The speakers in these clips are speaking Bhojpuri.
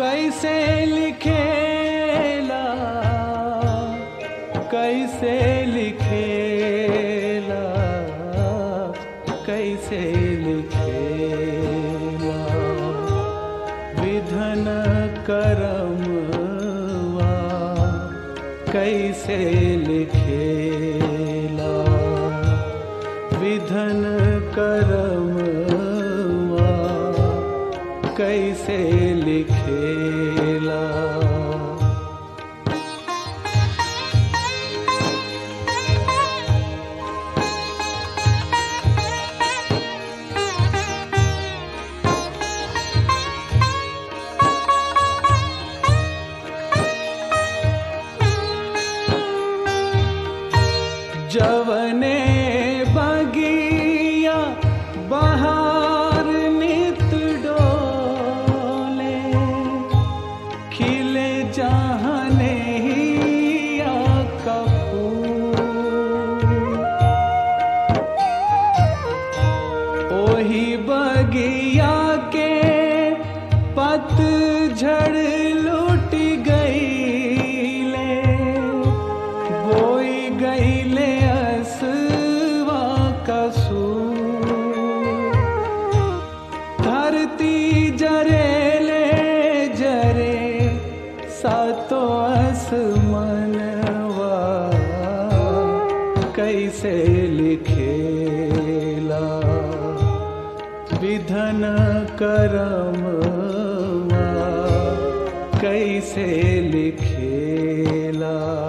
कैसे लिखेला कैसे लिखेला कैसे लिखेला विधन करमवा कैसे लिखेला विधन करमवा कैसे लिखेला जवने बगिया बहार नित डोले खिले जहने हिया का फूल ओही बगिया के पतझड़ लुट गईले बोई गईले असवा कसूर धरती जरेले जरे सातो आसमनवा कैसे लिखेला विधन करमवा कैसे लिखेला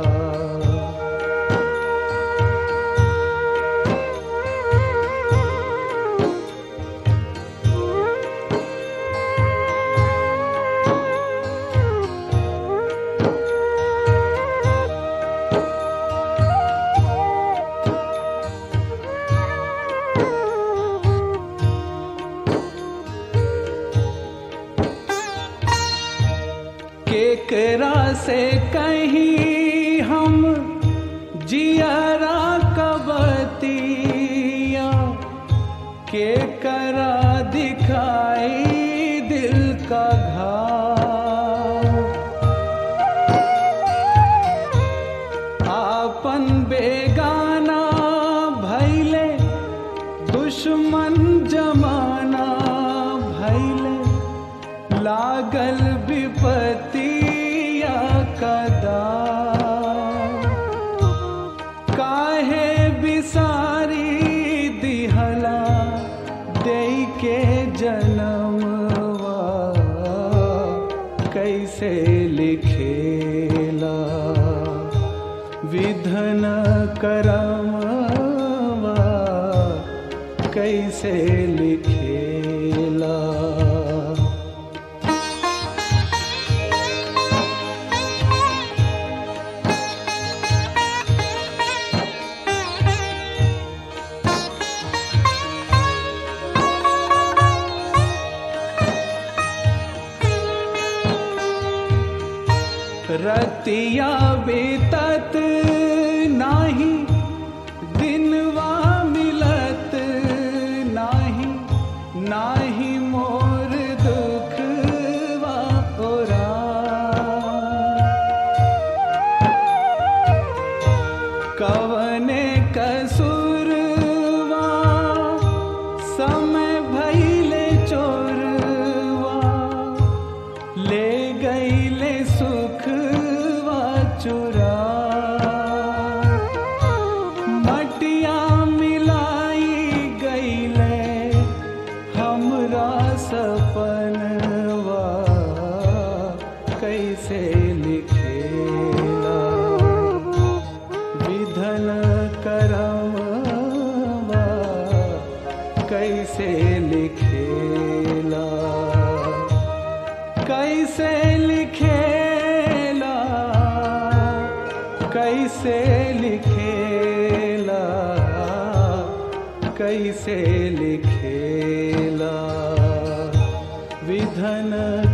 केकरा से कहीं हम जियरा कबतिया केकरा दिखाई दिल का घाव आपन बेगाना भैले दुश्मन जमाना भैले लागल विपतिया कदा काहे बिसारी दिहला दे के जनमवा कैसे लिखेला विधन करमवा कैसे लिखेला रतिया बीतत नाही दिनवा मिलत नाही नाही मोर दुखवा ओरा कवने कसूरवा समय भैले चोरवा ले गईले सुखवा चुरा मटिया मिलाई गईले हमरा सपनवा कैसे लिखेला विधन करमवा कैसे लिखेला कैसे लिखेला कैसे लिखेला कैसे लिखेला विधन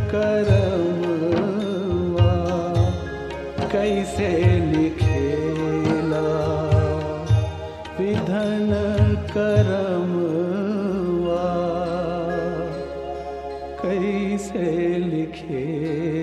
करमवा कैसे लिखेला विधन करमवा कैसे लिख लिखेला